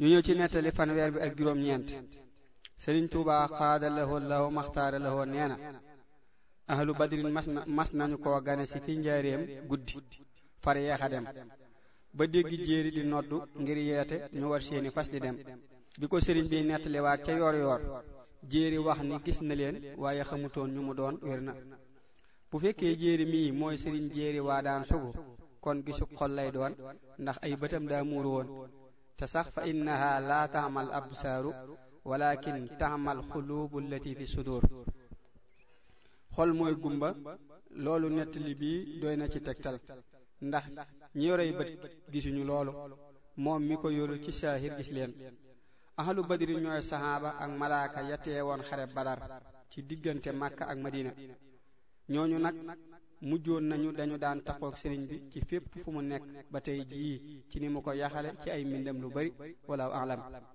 ñu ñëw ci nettali fanweer bi ak juróom-ñeent Sëriñ Tuubaa xaada lahoo lahu maxtaara lahoo nee na ahlu badrin mas na mas nañu koo gane si fi njaareem guddi far yeex a dem ba dégg jéeri di noddu ngir yeete ñu war seeni fas di dem bi ko sëriñ bi nettaliwaat ca yoor yoor jéeri wax ni gis na leen waaye xamutoon ñu mu doon wér na bu fekkee jéeri mii mooy sëriñ jéeri waa daan sugu kon gisu xol lay doon ndax ay bëtam daa muur woon te sax fa innaha laa taamal absaaru walakin taamal xuluubu allati fi sudur xol mooy gumba loolu nettali bii doy na ci tegtal ndax ñi yorey bët gisuñu loolu moom mi ko yorul ci saahir gis leen ahlu badri ñooy saxaaba ak malaaka ya teewoon xare badar ci diggante makka ak madina ñooñu nag mujjoon nañu dañu daan taxook sëriñ bi ci fépp fu mu nekk ba tey jii ci ni mu ko yaxale ci ay mbindam lu bari wala alam